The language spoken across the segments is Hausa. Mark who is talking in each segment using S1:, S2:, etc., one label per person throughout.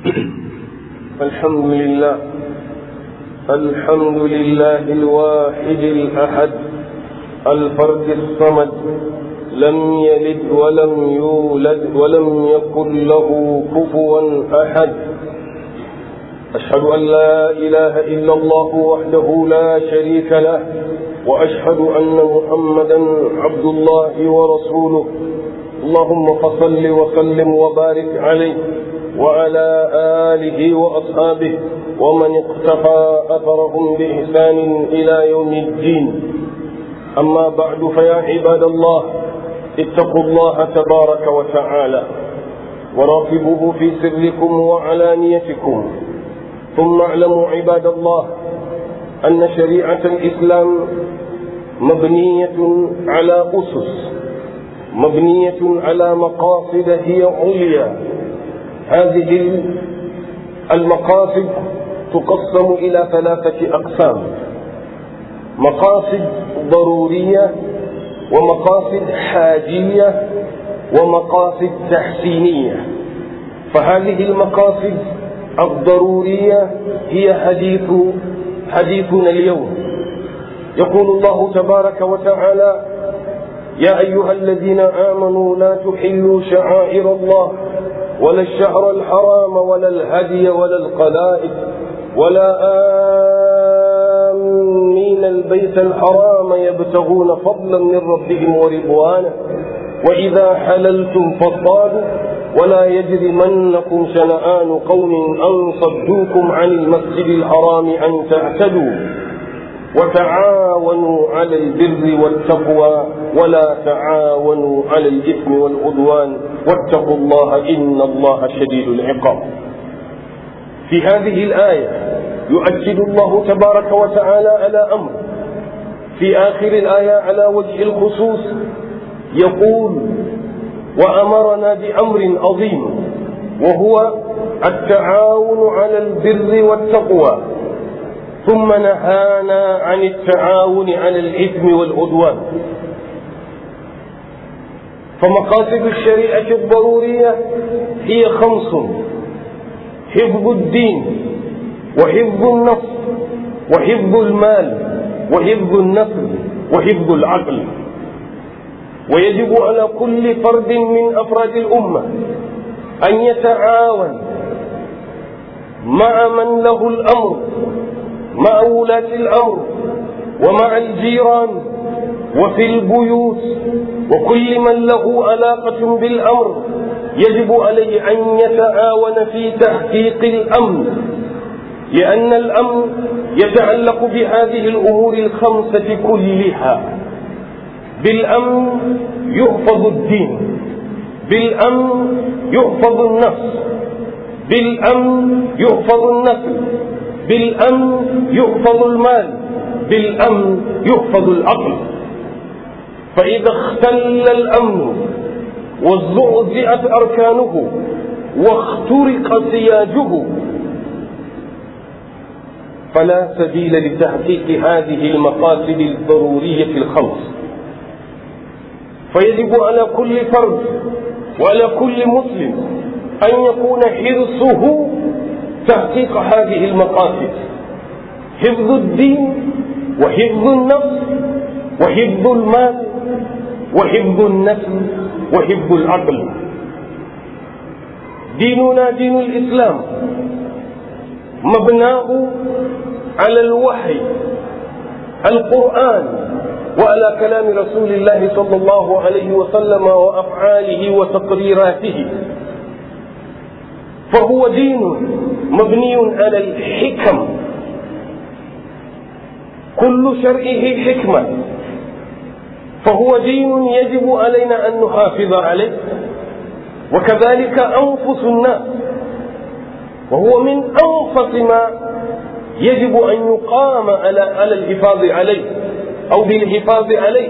S1: الحمد لله الحمد لله الواحد الأحد الفرد الصمد لم يلد ولم يولد ولم يكن له كفوا أحد أشهد أن لا إله إلا الله وحده لا شريك له وأشهد أن محمدا عبد الله ورسوله اللهم فصل وسلم وبارك عليه وعلى آله وأصحابه ومن اقتفى أثرهم بإحسان إلى يوم الدين أما بعد فيا عباد الله اتقوا الله تبارك وتعالى وراقبوه في سركم وعلانيتكم ثم اعلموا عباد الله أن شريعة الإسلام مبنية على أسس مبنية على مقاصد هي عليا هذه المقاصد تقسم إلى ثلاثة أقسام مقاصد ضرورية ومقاصد حاجية ومقاصد تحسينية فهذه المقاصد الضرورية هي حديث حديثنا اليوم يقول الله تبارك وتعالى يا أيها الذين آمنوا لا تحلوا شعائر الله ولا الشهر الحرام ولا الهدي ولا القلائد ولا آمين البيت الحرام يبتغون فضلا من ربهم ورضوانه وإذا حللتم فاصطادوا ولا يجرمنكم شنآن قوم أن صدوكم عن المسجد الحرام أن تعتدوا وتعاونوا على البر والتقوى ولا تعاونوا على الإثم والعدوان واتقوا الله إن الله شديد العقاب في هذه الآية يؤكد الله تبارك وتعالى على أمر في آخر الآية على وجه الخصوص يقول وأمرنا بأمر عظيم وهو التعاون على البر والتقوى ثم نهانا عن التعاون على الإثم والعدوان فمقاصد الشريعة الضرورية هي خمس حفظ الدين وحفظ النفس وحفظ المال وحفظ النسل وحفظ العقل ويجب على كل فرد من أفراد الأمة أن يتعاون مع من له الأمر مع ولاة الأمر ومع الجيران وفي البيوت وكل من له علاقة بالأمر يجب عليه أن يتعاون في تحقيق الأمن لأن الأمن يتعلق بهذه الأمور الخمسة كلها بالأمن يحفظ الدين بالأمن يحفظ النفس بالأمن يحفظ النسل بالأمن يحفظ المال بالأمن يحفظ العقل فإذا اختل الأمن وزعزعت أركانه واخترق سياجه فلا سبيل لتحقيق هذه المقاصد الضرورية الخمس فيجب على كل فرد وعلى كل مسلم أن يكون حرصه تحقيق هذه المقاصد حفظ الدين وحفظ النفس وحفظ المال وحفظ النسل وحفظ العقل ديننا دين الإسلام مبناه على الوحي القرآن وعلى كلام رسول الله صلى الله عليه وسلم وأفعاله وتقريراته فهو دين مبني على الحكم كل شرعه حكمة فهو دين يجب علينا أن نحافظ عليه وكذلك أنفس الناس وهو من أنفس ما يجب أن يقام على على الحفاظ عليه أو بالحفاظ عليه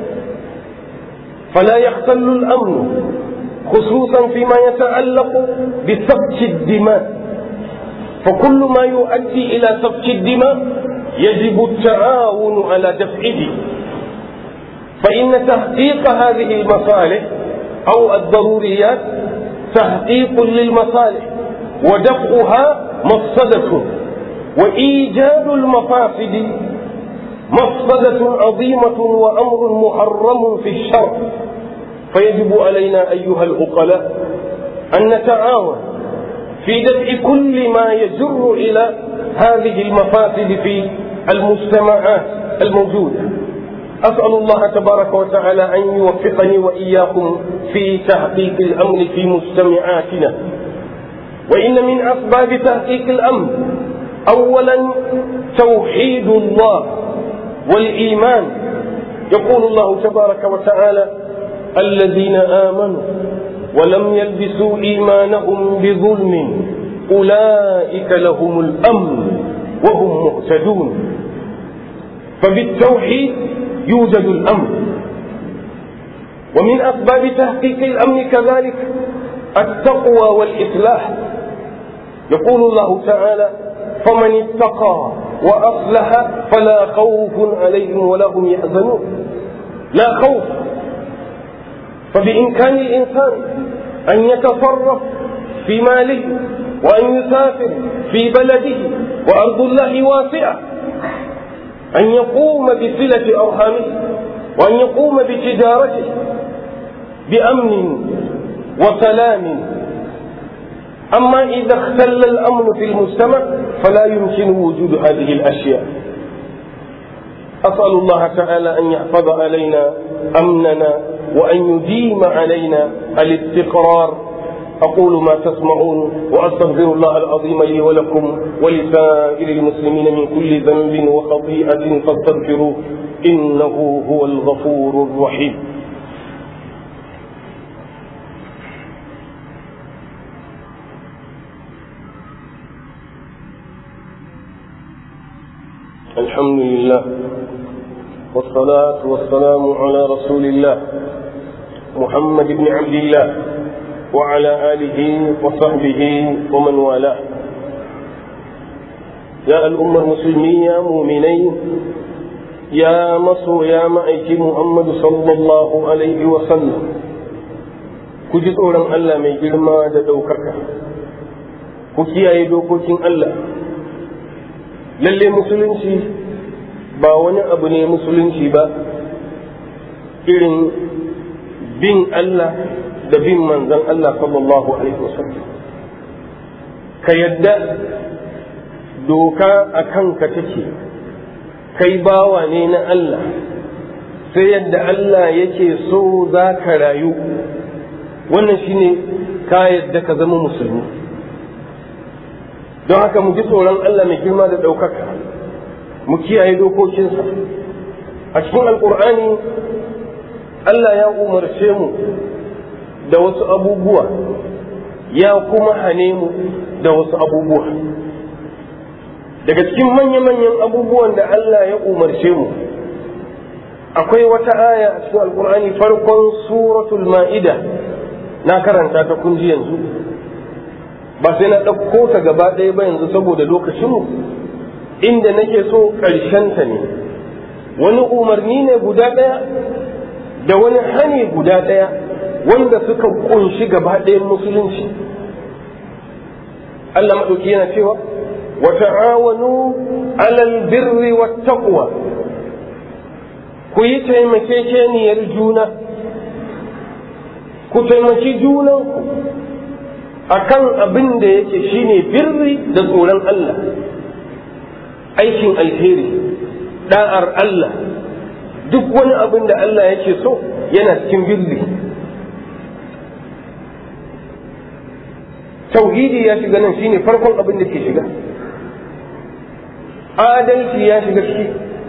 S1: فلا يختل الأمن خصوصا فيما يتعلق بسفك الدماء فكل ما يؤدي إلى سفك الدماء يجب التعاون على دفعه فإن تحقيق هذه المصالح أو الضروريات تحقيق للمصالح ودفعها مفسدة وإيجاد المفاسد مفسدة عظيمة وأمر محرم في الشرع فيجب علينا أيها العقلاء أن نتعاون في دفع كل ما يجر إلى هذه المفاسد في المجتمعات الموجودة أسأل الله تبارك وتعالى أن يوفقني وإياكم في تحقيق الأمن في مجتمعاتنا وإن من أسباب تحقيق الأمن أولا توحيد الله والإيمان يقول الله تبارك وتعالى الذين آمنوا ولم يلبسوا إيمانهم بظلم أولئك لهم الأمن وهم مهتدون فبالتوحيد يوجد الأمن ومن أسباب تحقيق الأمن كذلك التقوى والإصلاح يقول الله تعالى فمن اتقى وأصلح فلا خوف عليهم ولا هم يحزنون لا خوف فبإمكان الإنسان أن يتصرف في ماله وأن يسافر في بلده وأرض الله واسعة أن يقوم بصلة أرحامه وأن يقوم بتجارته بأمن وسلام أما إذا اختل الأمن في المجتمع فلا يمكن وجود هذه الأشياء أسأل الله تعالى أن يحفظ علينا أمننا وأن يديم علينا الاستقرار أقول ما تسمعون وأستغفر الله العظيم لي ولكم ولسائر المسلمين من كل ذنب وخطيئة فاستغفروه إنه هو الغفور الرحيم الحمد لله والصلاة والسلام على رسول الله محمد بن عبد الله وعلى آله وصحبه ومن والاه يا الأمة المسلمية مؤمنين يا مصر يا مأيك محمد صلى الله عليه وسلم كجد أولا ألا من جرما دوكك كي dokokin Allah lalle musulunci ba wani abu ne musulunci ba irin bin Allah da bin manzan Allah sallallahu alaihi wasallam ka yadda doka a kanka take kai bawa ne na Allah sai yadda Allah yake so za ka rayu wannan shine ka yadda ka zama musulmi don haka mu ji tsoron Allah mai girma da ɗaukaka mu kiyaye dokokinsa a cikin alkur'ani Allah ya umarce mu da wasu abubuwa ya kuma hane mu da wasu abubuwa daga cikin manya-manyan abubuwan da Allah ya umarce mu akwai wata aya a cikin alkur'ani farkon suratul ma'ida na karanta ta kunji yanzu ba sai na ɗauko ta gaba ɗaya ba yanzu saboda lokacinmu inda nake so ta ne wani umarni ne guda ɗaya da wani hani guda ɗaya wanda suka kunshi gaba ɗayan musulunci Allah maɗauki yana cewa wa ta'awanu alal birri wat taqwa ku yi taimakekeniyar juna ku taimaki junanku akan abin da yake shine birri da tsoron Allah aikin alheri da'ar Allah duk wani abin da Allah yake so yana cikin birri tauhidi ya shiga nan shine farkon abin da ke shiga adalci ya shiga ciki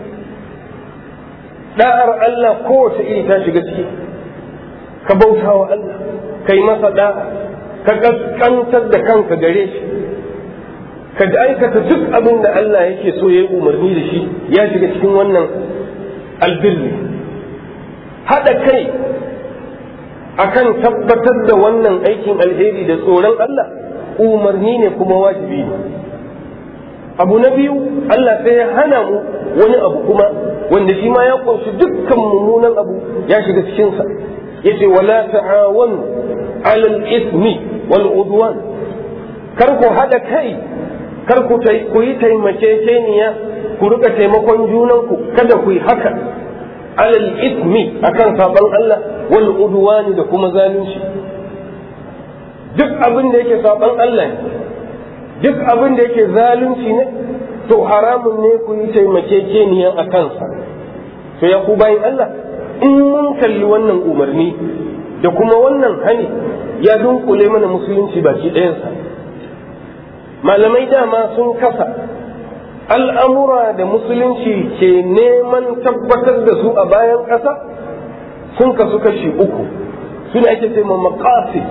S1: da'ar Allah kowace iri ta shiga ciki ka bauta wa Allah kai masa da'a ka kaskantar da kanka gare shi ka aikata duk abin da Allah yake so ya yi umarni da shi ya shiga cikin wannan albirri haɗa kai akan tabbatar da wannan aikin alheri da tsoron Allah umarni ne kuma wajibi ne abu na biyu Allah sai ya hana mu wani abu kuma wanda shi ma ya kunshi dukkan mummunan abu ya shiga cikinsa yace wala ta'awanu alal ismi wal udwan kar ku haɗa kai kar ku yi taimakekeniya ku rika taimakon junanku kada ku yi haka alal ismi akan saban Allah wal udwani da kuma zalunci duk abin da yake saban Allah ne duk abin da yake zalunci ne to haramun ne ku yi taimakekeniya a kansa to ya ku bayan Allah in mun kalli wannan umarni da kuma wannan hani ya dunkule mana musulunci baki ɗayansa malamai dama sun kasa al'amura da musulunci ke neman tabbatar da su a bayan ƙasa sun kasu kashi uku suna ake ce ma maqasid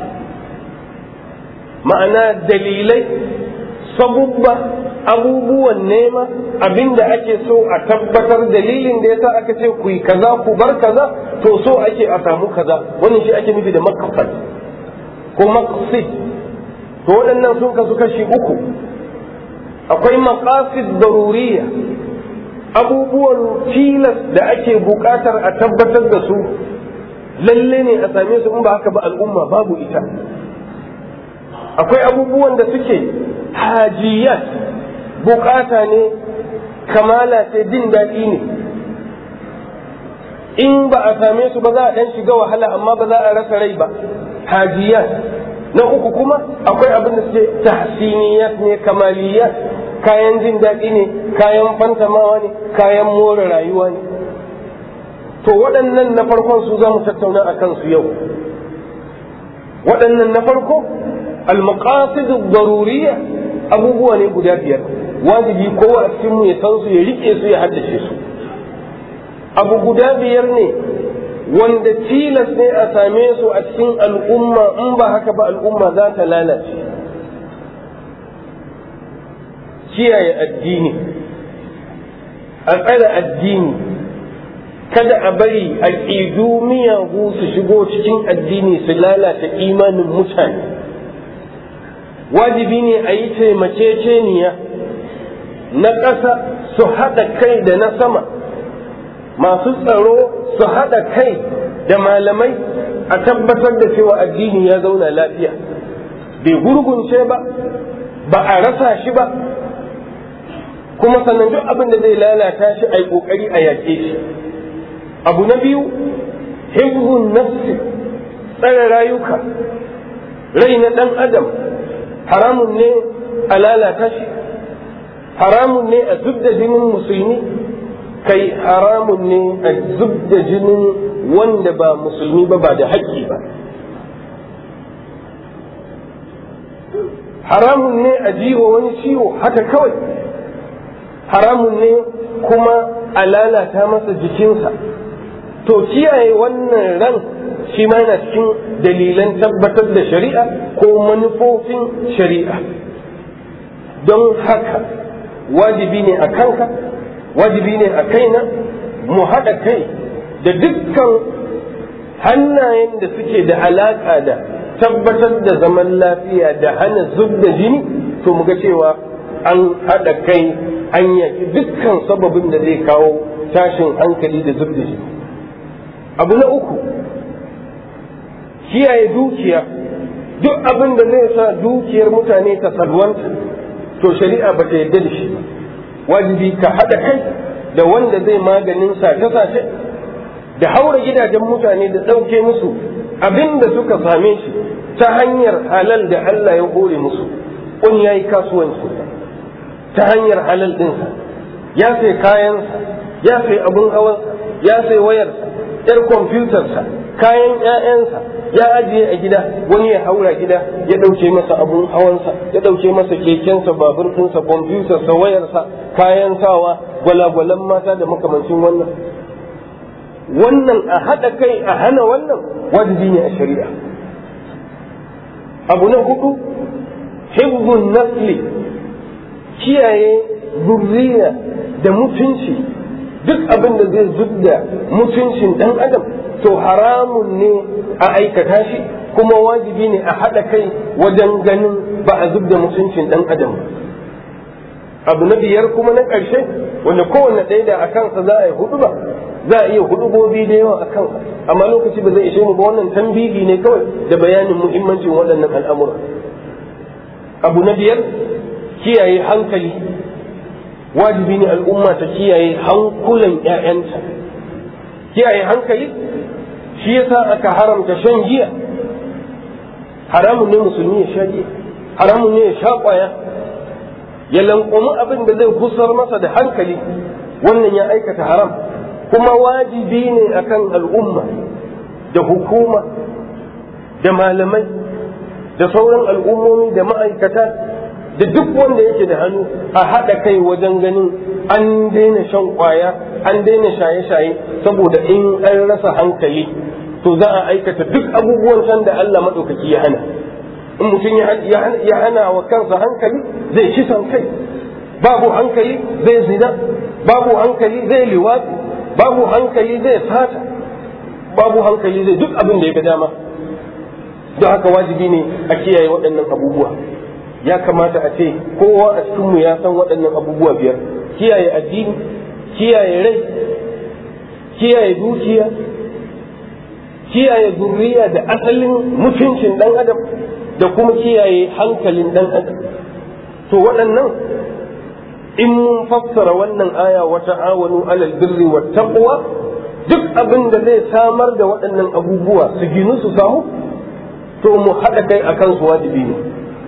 S1: ma'ana dalilai sabubba abubuwan nema abinda ake so a tabbatar dalilin da yasa aka ce ku yi kaza ku bar kaza to so ake a samu kaza wannan shi ake nufi da maqsad ko maqsid to waɗannan sun kasu kashi uku akwai maqasid daruriya abubuwan tilas da ake buƙatar a tabbatar da su lalle ne a same su in ba haka ba al'umma babu ita akwai abubuwan da suke hajiyat bukata ne kamala ce jin daɗi ne in ba a same su ba za a ɗan shiga wahala amma ba za a rasa rai ba hajiyat na uku kuma akwai abin da suke tahsiniyat ne kamaliyat kayan jin daɗi ne kayan fantamawa ne kayan more rayuwa ne to waɗannan na farkon su za mu tattauna a kansu yau waɗannan na farko al-maqasid ad-daruriyya abubuwa ne guda biyar wajibi kowa a cikin mu ya san su ya rike su ya haddace su abu guda biyar ne wanda tilas ne a same su a cikin al'umma in ba haka ba al'umma za ta lalace kiyaye addini a tsare addini kada a bari aƙidu miyagu su shigo cikin addini su lalata imanin mutane wajibi ne a yi taimakeceniya na ƙasa su haɗa kai da na sama masu tsaro su haɗa kai da malamai a tabbatar da cewa addini ya zauna lafiya bai gurgunce ba ba a rasa shi ba kuma sannan duk abin da zai lalata shi a yi ƙoƙari a yaƙe shi abu na biyu hibzun nafsi tsare rayuka rai na ɗan adam haramun ne a lalata shi haramun ne a zub da jinin musulmi kai haramun ne a zub da jinin wanda ba musulmi ba ba da haƙƙi ba haramun ne a jiwa wani ciwo haka kawai haramun ne kuma a lalata masa jikinsa to kiyaye wannan ran shi ma yana cikin dalilan tabbatar da shari'a ko manufofin shari'a don haka wajibi ne a kanka wajibi ne a kaina mu haɗa kai da dukkan hannayen da suke da alaƙa da tabbatar da zaman lafiya da hana zub da jini to mu ga cewa an haɗa kai an yaƙi dukkan sababin da zai kawo tashin hankali da zub da jini abu na uku kiyaye dukiya duk abin da zai sa dukiyar mutane ta salwanta to shari'a ba ta yarda da shi wajibi ka haɗa kai da wanda zai maganin sace-sace da haura gidajen mutane da ɗauke musu abin da suka same shi ta hanyar halal da Allah ya hore musu kun ya yi kasuwanci ta hanyar halal ɗinsa ya sai kayansa ya sai abin hawansa ya sai wayarsa yar kwamfutarsa kayan 'ya'yansa ya ajiye a gida wani ya haura gida ya ɗauke masa abun hawansa ya ɗauke masa kekensa babur ɗinsa kwamfutarsa wayarsa kayan sawa gwalagwalan mata da makamancin wannan wannan a haɗa kai a hana wannan wajibi ne a shari'a abu na hudu hibbun nasli kiyaye zurriya da mutunci duk abin da zai zubda mutuncin ɗan adam to haramun ne a aikata shi kuma wajibi ne a haɗa kai wajen ganin ba a zubda mutuncin ɗan adam abu na biyar kuma na ƙarshe wanda kowanne ɗaya da a kansa za a yi hudu ba za a iya hudubobi da yawa a kansa amma lokaci ba zai ishe mu ba wannan tambihi ne kawai da bayanin muhimmancin waɗannan al'amura abu na biyar kiyaye hankali wajibi ne al'umma ta kiyaye hankulan 'ya'yanta kiyaye hankali shi yasa aka haramta shan giya haramun ne musulmi ya sha giya haramun ne ya sha kwaya ya lankwami abin da zai kusar masa da hankali wannan ya aikata haram kuma wajibi ne akan al'umma da hukuma da malamai da sauran al'ummomi da ma'aikata da duk wanda yake da hannu a haɗa kai wajen ganin an daina shan kwaya an daina shaye-shaye saboda in an rasa hankali to za a aikata duk abubuwan can da Allah maɗaukaki ya hana in mutum ya hana wa kansa hankali zai ci san kai babu hankali zai zina babu hankali zai liwatsi babu hankali zai sata babu hankali zai duk abin da ya ga dama don haka wajibi ne a kiyaye waɗannan abubuwa ya kamata a ce kowa a cikinmu ya san waɗannan abubuwa biyar kiyaye addini kiyaye rai kiyaye dukiya kiyaye zurriya da asalin mutuncin ɗan adam da kuma kiyaye hankalin ɗan adam to waɗannan in mun fassara wannan aya wa ta'awanu alal birri wa taqwa duk abin da zai samar da waɗannan abubuwa su ginu su samu to mu haɗa kai a kansu wajibi ne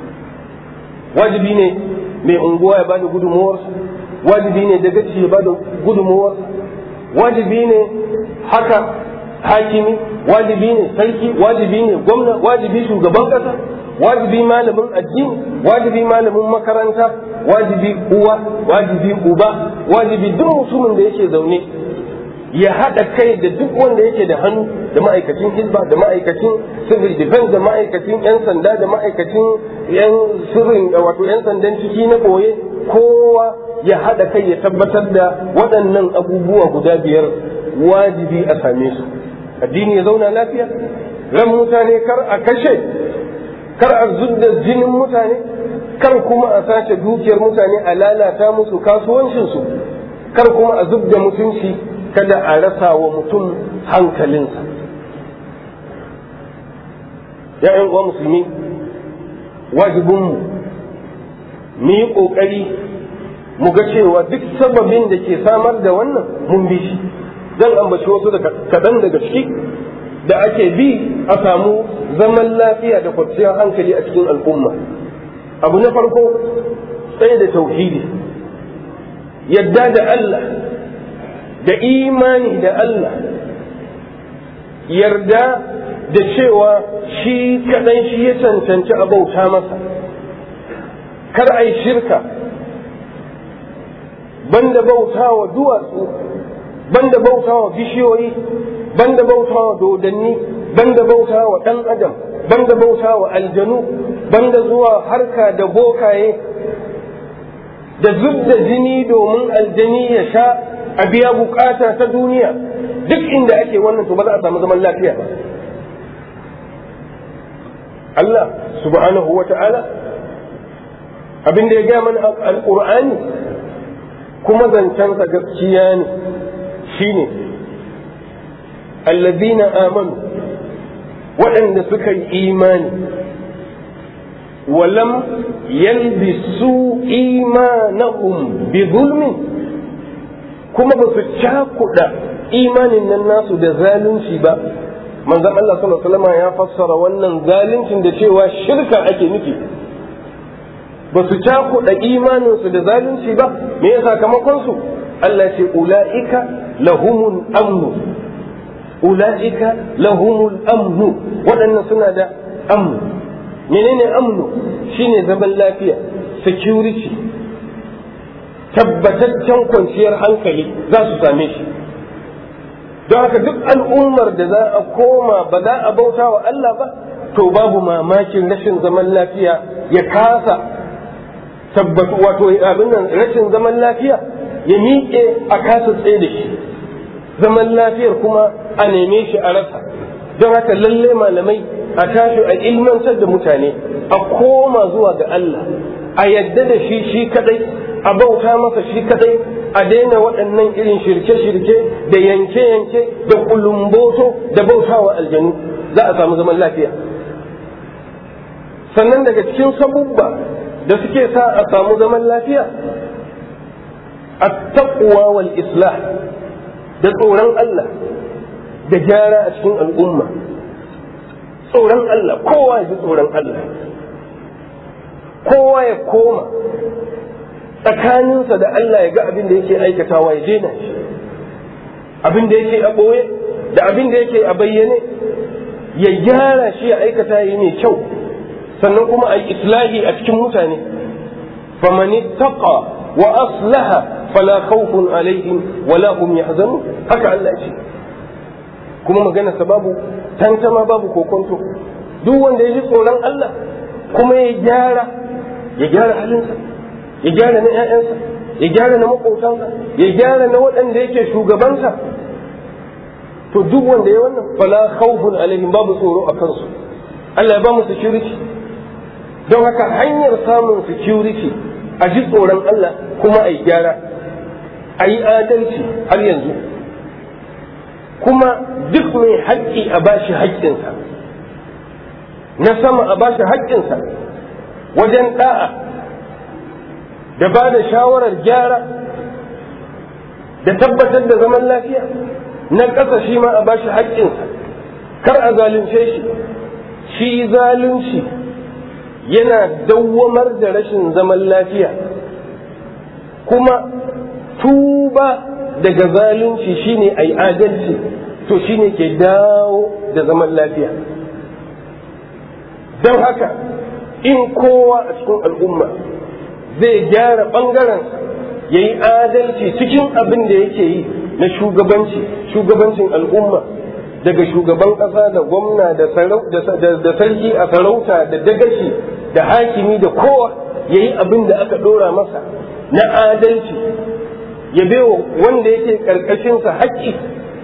S1: wajibi ne mai unguwa ya bada gudunmuwarsa wajibi ne da gaci ya bada gudunmuwarsa wajibi ne haka hakimi wajibi ne sarki wajibi ne gwamna wajibi shugaban ƙasa wajibi malamin addini wajibi malamin makaranta wajibi uwa wajibi uba wajibi duk mutumin da yake zaune ya haɗa kai da duk wanda yake da hannu da ma'aikacin hizba da ma'aikacin civil defense da ma'aikacin 'yan sanda da ma'aikacin 'yan sirrin wato 'yan sandan ciki na ɓoye kowa ya haɗa kai ya tabbatar da waɗannan abubuwa guda biyar wajibi a same su addini ya zauna lafiya ran mutane kar a kashe kar a zudda jinin mutane kar kuma a sace dukiyar mutane a lalata musu kasuwancinsu kar kuma a zubda mutunci kada a rasa wa mutum hankalinsa ‘ya'yan uwa musulmi wajibinmu mu yi ƙoƙari mu ga cewa duk sababin da ke samar da wannan mun bi shi zan ambaci wasu da kaɗan daga ciki da ake bi a samu zaman lafiya da kwanciyar hankali a cikin al'umma abu na farko tsaye da tauhidi yadda da Allah da imani da Allah yarda da cewa shi kaɗan shi ya cancanci a bauta masa kar a yi shirka banda bauta wa duwatsu banda bauta wa bishiyoyi banda bauta wa dodanni banda bauta wa ɗan adam banda bauta wa aljanu banda zuwa harka da bokaye da zub da jini domin aljani ya sha a biya bukata ta duniya duk inda ake wannan to ba za a samu zaman lafiya ba Allah subhanahu wa ta'ala abin da ya gaya mana alƙur'ani kuma zancensa gaskiya ne shine allazina amanu waɗanda suka yi imani walam yalbisu imanahum bi zulmin kuma ba su cakuɗa imanin nan nasu da zalunci ba manzon Allah sallallahu alaihi wasallam ya fassara wannan zaluncin da cewa shirka ake nufi ba su cakuɗa imaninsu da zalunci ba me ya sakamakon su Allah ce ula'ika lahumul amnu ula'ika lahumul amnu waɗannan suna da amnu menene amnu shine zaman lafiya security tabbataccen kwanciyar hankali za su same shi don haka duk al'ummar da za a koma ba za a bauta wa Allah ba to babu mamakin rashin zaman lafiya ya kasa tabbatu wato abin nan rashin zaman lafiya ya miƙe a kasa tsaye da shi zaman lafiyar kuma a neme shi a rasa don haka lalle malamai a tashi a ilmantar da mutane a koma zuwa ga Allah a yadda da shi shi kadai a bauta masa shi kadai a daina waɗannan irin shirke-shirke da yanke-yanke da kulumboto da bautawa aljanu za a samu zaman lafiya sannan daga cikin sabubba da suke sa a samu zaman lafiya at-taqwa wal islah da tsoron Allah da gyara a cikin al'umma tsoron Allah kowa ya ji tsoron Allah kowa ya koma tsakaninsa da Allah ya ga abin da yake aikatawa ya daina shi abin da yake a ɓoye da abin da yake a bayyane ya gyara shi ya aikata yi mai kyau sannan kuma a islahi a cikin mutane famani taqa wa aslaha fala khawfun alaihim wala hum yahzanun haka Allah ce kuma magana sa babu tantama babu kokonto duk wanda ya ji tsoron Allah kuma ya gyara ya gyara halinsa ya gyara na 'ya'yansa ya gyara na maƙotansa ya gyara na waɗanda yake shugabansa to duk wanda ya wannan fala khawfun alaihim babu tsoro a kansu Allah ya ba mu security don haka hanyar samun security a ji tsoron Allah kuma a yi gyara a yi adalci har yanzu kuma duk mai haƙƙi a bashi haƙƙinsa na sama a bashi haƙƙinsa wajen ɗa'a da ba da shawarar gyara da tabbatar da zaman lafiya na ƙasa shi ma a bashi haƙƙinsa kar a zalunce shi shi zalunci yana dawwamar da rashin zaman lafiya kuma tuba daga zalunci shine a yi adalci to shine ke dawo da zaman lafiya don haka in kowa a cikin al'umma zai gyara ɓangaren ya yi adalci cikin abin da yake yi na shugabanci shugabancin al'umma daga shugaban ƙasa da gwamna da sarki a sarauta da dagashi da hakimi da kowa ya yi abin da aka ɗora masa na adalci ya bewa wanda yake ƙarƙashinsa haƙƙi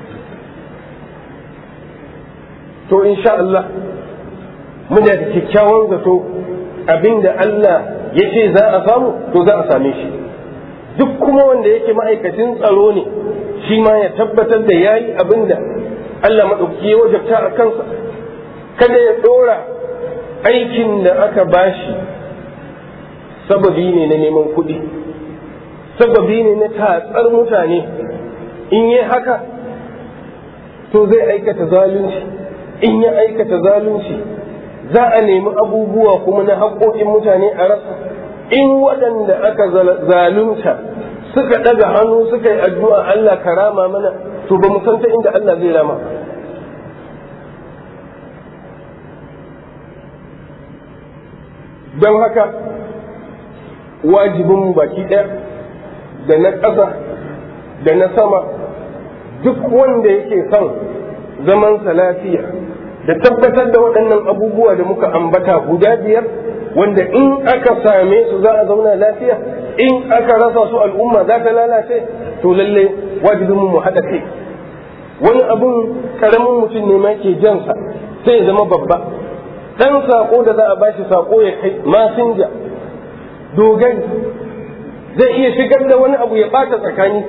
S1: to insha Allah muna da kyakkyawan zato abin da Allah ya ce za a samu to za a same shi duk kuma wanda yake ma'aikacin tsaro ne shi ma ya tabbatar da ya yi abin da Allah maɗauki ya wajabta a kansa kada ya ɗora aikin da aka bashi sababi ne na neman kuɗi sababi ne na tatsar mutane in yi haka to zai aikata zalunci in ya aikata zalunci za a nemi abubuwa kuma na haƙoƙin mutane a rasa in waɗanda aka zalunta suka ɗaga hannu suka yi addu'a Allah ka rama mana to ba mu san ta inda Allah zai rama don haka wajibin baki ɗaya da na ƙasa da na sama duk wanda yake son zamansa lafiya da tabbatar da waɗannan abubuwa da muka ambata guda biyar wanda in aka same su za a zauna lafiya in aka rasa su al'umma za ta lalace to lalle wajibin mu haɗa kai wani abun karamin mutum ne ma ke jansa sai ya zama babba ɗan sako da za a bashi sako ya kai masinja dogari zai iya shigar da wani abu ya ɓata tsakani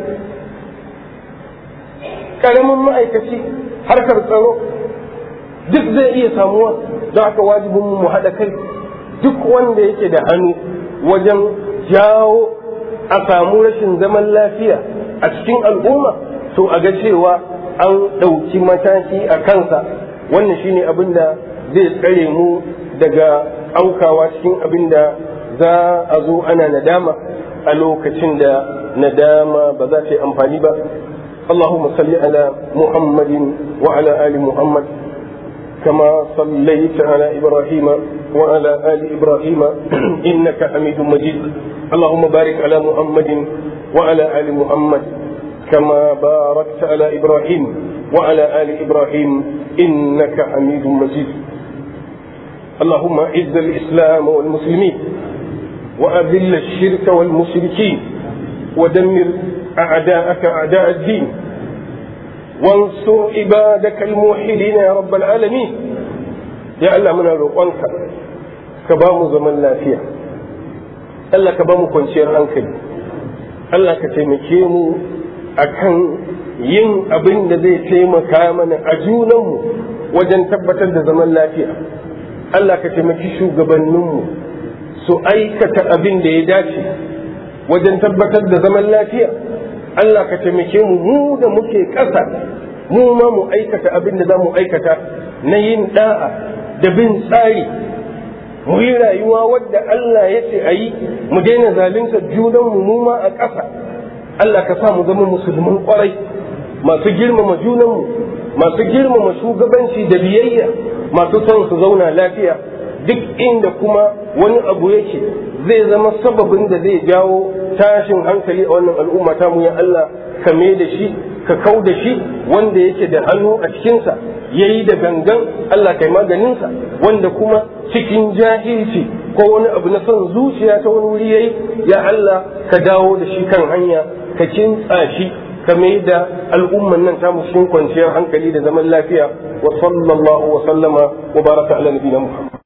S1: karamin ma'aikaci harkar tsaro duk zai iya samuwa don haka wajibin mu haɗa kai duk wanda yake da hannu wajen jawo a samu rashin zaman lafiya a cikin al'umma to a ga cewa an ɗauki mataki a kansa wannan shine abin da zai tsare mu daga aukawa cikin abin da za a zo ana nadama a lokacin da nadama ba za ta yi amfani ba اللهم صل على محمد وعلى آل محمد كما صليت على إبراهيم وعلى آل إبراهيم إنك حميد مجيد اللهم بارك على محمد وعلى آل محمد كما باركت على إبراهيم وعلى آل إبراهيم إنك حميد مجيد اللهم أعز الإسلام والمسلمين وأذل الشرك والمشركين ودمر أعداءك أعداء الدين وانصر عبادك الموحدين يا رب العالمين يا الله من روقانك كبام زمن لا فيها Allah ka ba mu kwanciyar hankali Allah ka taimake mu akan yin abin da zai taimaka mana a junanmu wajen tabbatar da zaman lafiya Allah ka taimaki shugabanninmu su su aikata abin da ya dace wajen tabbatar da zaman lafiya Allah ka taimake mu mu da muke ƙasa mu ma mu aikata abin da za mu aikata na yin da'a da bin tsari mu yi rayuwa wadda Allah ya ce a yi mu daina zalunta junanmu mu ma a ƙasa Allah ka sa mu zama musulman ƙwarai masu girmama junanmu masu girmama shugabanci da biyayya masu son su zauna lafiya duk inda kuma wani abu yake zai zama sababin da zai jawo tashin hankali a wannan al'umma ta mu ya Allah ka me da shi ka kau da shi wanda yake da hannu a cikinsa ya yi da gangan Allah kai maganinsa wanda kuma cikin jahilci ko wani abu na son zuciya ta wani wuri yayi ya Allah ka dawo da shi kan hanya ka kintsa shi ka mai da al'umman nan ta cikin kwanciyar hankali da zaman lafiya wa sallallahu wa sallama wa baraka ala nabiyina Muhammad